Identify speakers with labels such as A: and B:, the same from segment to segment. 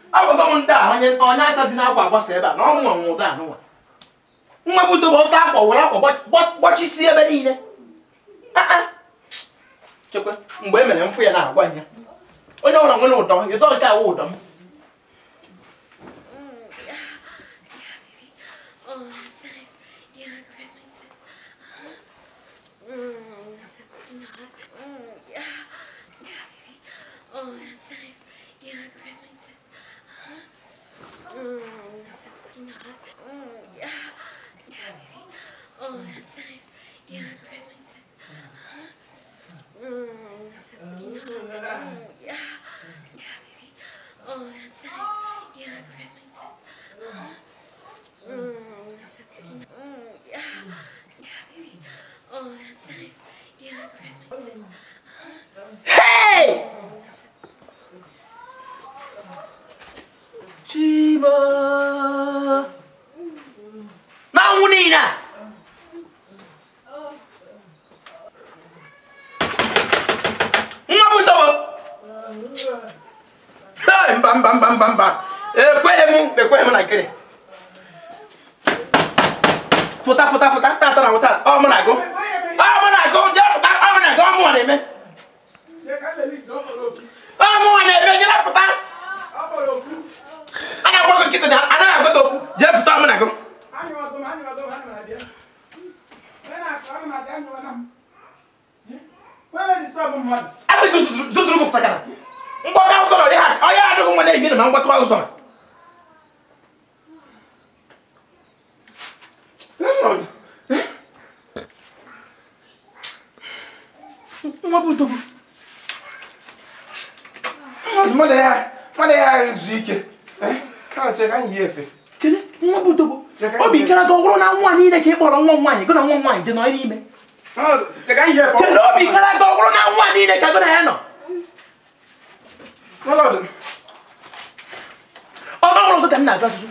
A: agwago m ndị a onye onye asazi na akwa agbasa ebe a na ọnwụ ọnwụ ụda anụnwa nwa bụ dobe ọsọ akwa were akwa gbach- gbach- gbachisi ebe niile Ah, ah. chekwa mgbe e mere mfụ ya na-agwa ya onye ọbụla nwere ụdọ ụdọ nke awụ ụdọ m
B: Oh, that's nice. Yeah, grab my tits. Mm, that's fucking hot. Mm, yeah. Yeah, baby. Oh, that's nice. Yeah, grab my tits. Mm, that's fucking hot. Mm, yeah. Yeah, baby. Oh, that's nice. Yeah, grab my tits. Mm, that's fucking hot. Mm, yeah. Yeah, baby. Oh, that's nice. Yeah, grab my tits. Mm, that's a fucking. Mm, yeah. Yeah, baby. Oh, that's nice. Yeah, grab my tits.
A: Hey!
B: Mm, that's a
A: Chiba n'anwụ niile a nwa bụ tobo Hey, mba mba mba mba mba ekweghị m ekweghị m na nkiri fụta fụta fụta tata na wụta ọ mụ na-agụ ọ mụ na-agụ jee fụta ọ mụ na-agụ ọ mụ na-eme ọ mụ na-eme jee fụta a na-agwa gị nkịtị na anaghị agwa gị okwu jee fụta ọ mụ na-agụ a sị gị zụzụrụ zụzụrụ gị fụta kana mgbakọ ụzọ dị ha onye adịghị nwa na-ebi na ma mgbakọ ụzọ nwa bụ ntogbu
C: mmadụ ya mmadụ ya ezu ike ha che ka anyị yi efe
A: chere nwa bụ ntogbu obi kere gị ọhụrụ na nwa niile ka ị kpọrọ nwa nwaanyị gị na nwa nwaanyị dị nọ n'ime
C: Ha, che ka anyị yi efe
A: chere obi kere gị ọhụrụ na nwa niile ka gị na ya nọ
C: ọlọdụ
A: ọ bụrụ gị ka m na-ajụ ajụjụ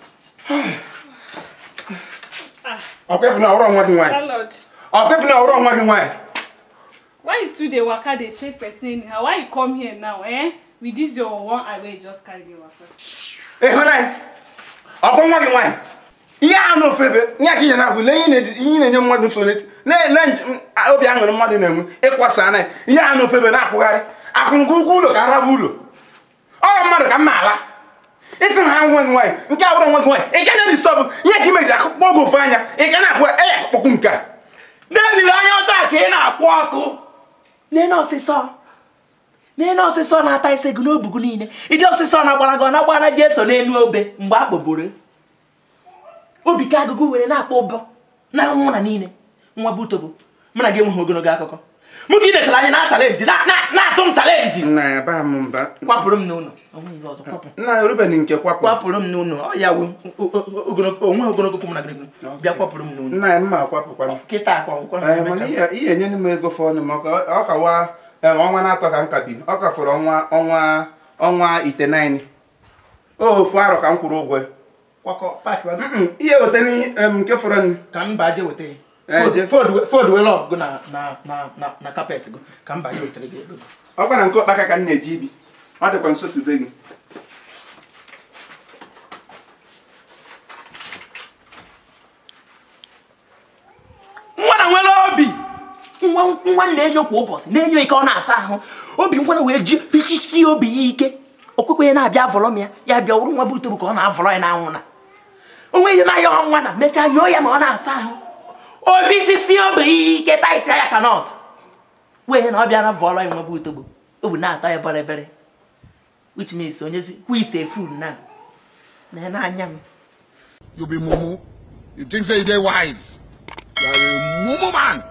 C: ọkwefu na ọrụ nwa gị nwaanyị
D: Landlord,
C: ọkwefu na ọrụ nwa gị nwaanyị
D: why you two dey waka dey check person anyhow? Why you come here now, eh? With this your one eye wey you just carry dey waka.
C: ịhụnanya ọkwa nwa gị nwaanyị ihe a n'ofe ebe ihe ka ihe na-abụ lee ihe na-edi- ihe na-enye mmadụ nsogbu n'eti na-ele njem obi aṅụrị mmadụ na-enwe ịkwasa anya ihe a n'ofe ebe na-akwụgharị akwụnụgụ ụgwọ ụlọ ka araba ụlọ ọrụ mmadụ ka mma ala isi ha nwa gị nwaanyị nke a bụrụ nwa gị nwaanyị ị ga na-edistọbụ ihe ka imejiri akụkpọ oge ofe anya ị ga na-akwụ eya akpọkwu nke a
A: n'eliri anya ọta ka ị na-akwụ ọkụ n'ene ọsịsọ n'ene ọsịsọ na-ata ise gị n'obu gị niile ịdị ọsịsọ na-agbara gị ọ na-agbara ji eso n'elu obe mgbe a kpọburu obi ka agụgụ were na-akpọ ụbọ na nwụ na niile nwa butobo mụ na gị enweghị ogologo akụkọ mụ ka ị detara anyị na chalenji na- na- na-atụ m chalenji
C: nna ya baa m mba
A: kwapụrụ m n'ụlọ ọ nweghị ihe ọzọ kwapụ
C: nna ruben nke kwapụ
A: kwapụrụ m n'ụlọ ọ ya wụ ogologo onweghị ogologo okwu mụ na gị bịa kwapụrụ m n'ụlọ
C: nna ya mma akwapụkwana
A: kịta akwa akwụkwọ
C: Ee, mana ihe ihe enye m ego fọnụ m ọka ọ kawa ee, ọnwa na-atọ ka m ka bi ọ ka fọrọ ọnwa ọnwa ọnwa itenaini o ofu arọ ka m kwụrụ ụgwọ ya.
A: kwakọ paakị wa
C: Mm, ihe wetara ihe, em, nke fọrọ nri
A: ka m baa je weta ya
C: Eh,
A: Fold-
C: je-
A: fold- fold were ọgụ na na na na na kapet gị ka m baa je wetara gị ego
C: ọ gwara nke ọkpaka ka m na-eji ibi ọ dịkwa nso tube gị
A: nwa na nwere obi nwa nwa na-enyo kwa ụbọchị na-enyo ike ọ na-asa ahụ obi nwa na wee ji pichisie obi ya ike okwekwe ya na-abịa avọrọ m ya ya bịa wụrụ nwa bụ itobu ka ọ na-avọrọ ya n'anwụ na onwe ihe na-ayọ ha nwa na mechaa nyoo ya ma ọ na-asa ahụ obi chisie obi ya ike taịtị ya ka nọt wee na ọ bịa na vọrọ ya nwa bụ itobo obi na-atọ ya bịrịbịrị which means onyezi who is a fool now na n'anya m
E: You be mumu. You think say you dey wise. You are a mumu man.